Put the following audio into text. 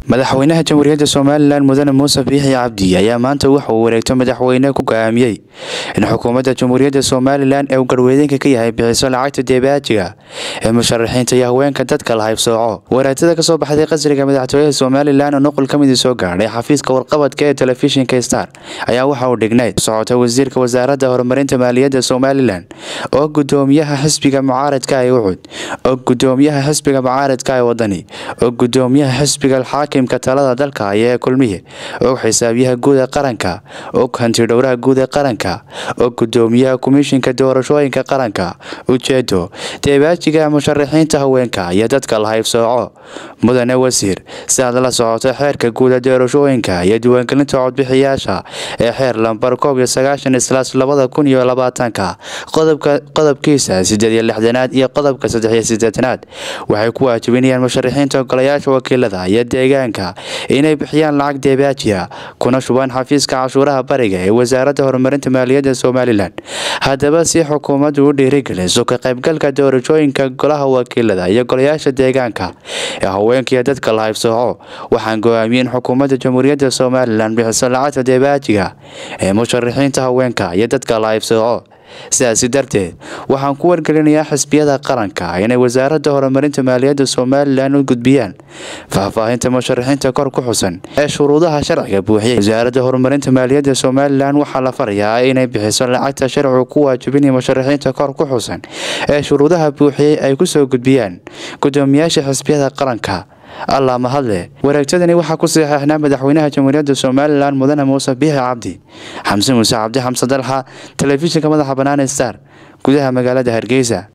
madaxweynaha jamhuuriyadda somalilan mudane muuse biixi cabdi ayaa maanta waxa uu wareegto madaxweyne ku go'aamiyey in xukuumadda jamhuuriyadda somalilan ee uu garweydeenka ka yahay bixiso lacagta deebaajiga ee musharaxiinta iyo haweenka dadka la haybsooco waraagtada kasoo baxday qasriga madaxtooyaha somalilan oo nuqul ka midii soo gaadhay xafiiska warqabadka ee telefishinka star ayaa waxa uu dhignayd socota wasiirka wasaaradda horumarinta maaliyadda somalilan oo gudoomiyaha xisbiga mucaaradka ee ucud oo gudoomiyaha xisbiga mucaaradka ee wadani oo gudoomiyaha xisbiga xaakimka talada dalka haya ee kulmiye og xisaabiyaha guud ee qaranka og hantidhowraha guud ee qaranka og gudoomiyaha komishinka doorashooyinka qaranka ujeedo deebaajiga musharaxiinta haweenka iyo dadka la haybsooco mudane wasiir si aad la socoto xeerka guud ee doorashooyinka iyo diiwaangelinta codbixiyaasha ee xeer lambar koob iyo sagaashan islaas labada kun iyo labaatanka qodobkiisa sideed iyo lixdanaad iyo qodobka saddex iyo sideetanaad waxay ku waajibinayaan musharaxiinta ogolayaasha wakiilada iyo deegaanka inay bixiyaan lacag deebaajiya kuna shubaan xafiiska cashuuraha bariga ee wasaaradda horumarinta maaliyadda somalilan haddaba si xukuumaddu u dhiirigeliso ka qaybgalka doorashooyinka golaha wakiilada iyo golayaasha deegaanka ee haweenkaiyo dadka la haybsooco waxaan go-aamiyey in xukuumadda jamhuuriyadda somalilan bixiso lacagta deebaajiga ee musharaxiinta haweenka iyo dadka la haybsooco sidaasi darteed waxaan ku wargelinayaa xisbiyada qaranka inay wasaaradda horumarinta maaliyadda somalilan u gudbiyaan faahfaahinta musharaxiinta kor ku xusan ee shuruudaha sharciga buuxiyay wasaaradda horumarinta maaliyadda somalilan waxaa la farayaa inay bixiso lacagta sharcigu ku waajibinaya musharaxiinta kor ku xusan ee shuruudaha buuxiyey ay kusoo gudbiyaan gudoomiyaasha xisbiyada qaranka allah mahadle wareegtadani waxaa ku saxeixnaa madaxweynaha jamhuuriyadda somalilan mudane muuse biixi cabdi xamse muuse cabdi xamse dalxa telefishinka madaxa bannaan star gudaha magaalada hargeysa